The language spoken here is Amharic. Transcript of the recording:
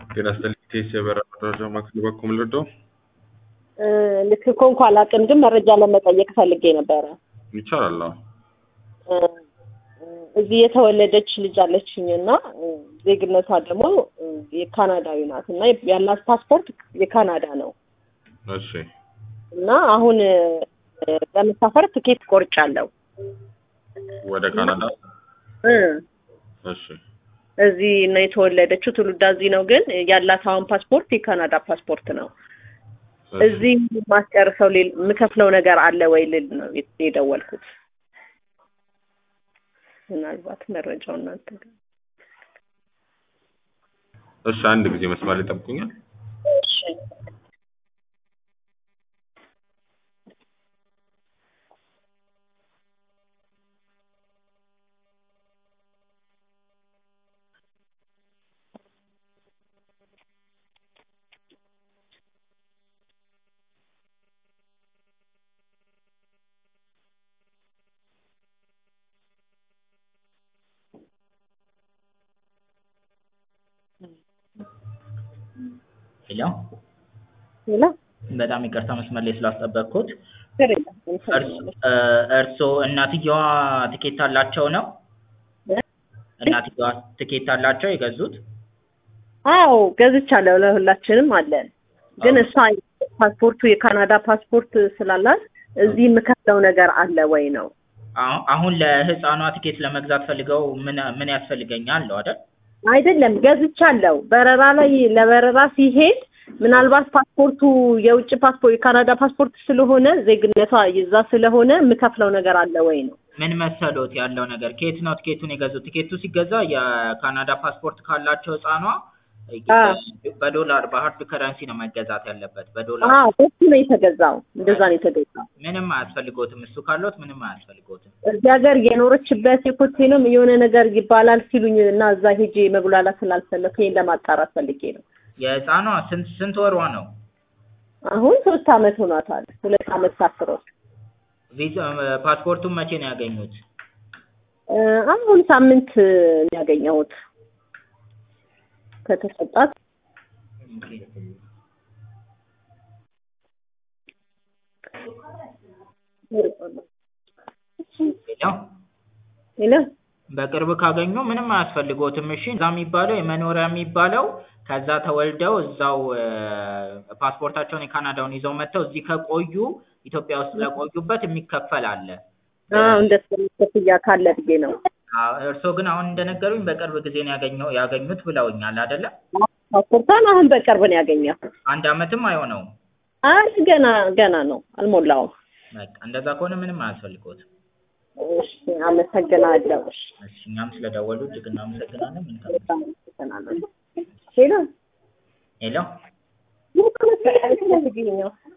ጤና ይስጥልኝ ቴስ የበረራ መረጃ ማዕከል በኩል ልርዳው? ልክ እኮ እንኳን አላውቅም፣ ግን መረጃ ለመጠየቅ ፈልጌ ነበረ። ይቻላል። አዎ። እዚህ የተወለደች ልጅ አለችኝ እና ዜግነቷ ደግሞ የካናዳዊ ናት እና ያላት ፓስፖርት የካናዳ ነው እሺ እና አሁን ለመሳፈር ትኬት ቆርጫለሁ። ወደ ካናዳ እ እሺ እዚህ ነው የተወለደችው፣ ትውልዳ እዚህ ነው፣ ግን ያላት አሁን ፓስፖርት የካናዳ ፓስፖርት ነው። እዚህ ማስጨርሰው ሌል- የምከፍለው ነገር አለ ወይ ልል ነው የደወልኩት። ምናልባት መረጃው እናንተ ጋር እሺ አንድ ጊዜ መስመር ላይ ጠብቁኛል። እሺ። ሄሎ ሌላ በጣም ይቅርታ መስመር ላይ ስላስጠበቅኩት። ችግር የለም። እርስ- እ፣ እርስዎ እናትየዋ ትኬት አላቸው ነው? እናትየዋ ትኬት አላቸው የገዙት? አዎ ገዝቻለሁ፣ ለሁላችንም አለን። ግን አዎ። እሷ ፓስፖርቱ የካናዳ ፓስፖርት ስላላት እዚህ የምከፍለው ነገር አለ ወይ ነው? አሁ- አሁን ለህፃኗ ትኬት ለመግዛት ፈልገው ምን ምን ያስፈልገኛል ነው አይደል? አይደለም ገዝቻለሁ። በረራ ላይ ለበረራ ሲሄድ ምናልባት ፓስፖርቱ የውጭ ፓስፖርት የካናዳ ፓስፖርት ስለሆነ ዜግነቷ ይዛ ስለሆነ የምከፍለው ነገር አለ ወይ ነው? ምን መሰሎት ያለው ነገር ከየት ነው ትኬቱን የገዙት? ትኬቱ ሲገዛ የካናዳ ፓስፖርት ካላቸው ህፃኗ አዎ። በዶላር በሀርድ ከረንሲ ነው መገዛት ያለበት በዶላር አዎ እሱ ነው የተገዛው። እንደዛ ነው የተገዛው። ምንም አያስፈልጎትም። እሱ ካሎት ምንም አያስፈልጎትም። እዚህ ሀገር የኖረችበት የኮቴንም የሆነ ነገር ይባላል ሲሉኝ እና እዛ ሄጄ መጉላላት ስላልፈለኩ ይሄን ለማጣራት ፈልጌ ነው። የህፃኗ ስንት ስንት ወሯ ነው? አሁን ሶስት አመት ሆኗታል። ሁለት አመት ሳትሮጥ ቪዛ ፓስፖርቱን መቼ ነው ያገኙት? እ፣ አሁን ሳምንት ነው ያገኘሁት ከተሰጣት ያው ሌላ በቅርብ ካገኙ ምንም አያስፈልጎትም። እሺ እዛ የሚባለው የመኖሪያ የሚባለው ከዛ ተወልደው እዛው እ፣ ፓስፖርታቸውን የካናዳውን ይዘው መጥተው እዚህ ከቆዩ ኢትዮጵያ ውስጥ ለቆዩበት የሚከፈል አለ። አዎ እንደ ክፍያ ካለ ብዬ ነው። አዎ፣ እርስዎ ግን አሁን እንደነገሩኝ በቅርብ ጊዜ ነው ያገኘው ያገኙት ብለውኛል አይደለ? ፓስፖርቷን አሁን በቅርብ ነው ያገኘሁት። አንድ አመትም አይሆነውም። አይ ገና ገና ነው አልሞላውም። በቃ እንደዛ ከሆነ ምንም አያስፈልጎትም። እሺ አመሰግናለሁ። እሺ እሺ እኛም ስለደወሉ እጅግ እናመሰግናለን። መልካም በጣም አመሰግናለሁ። ሌላ ሄሎ ምን ከመሰለህ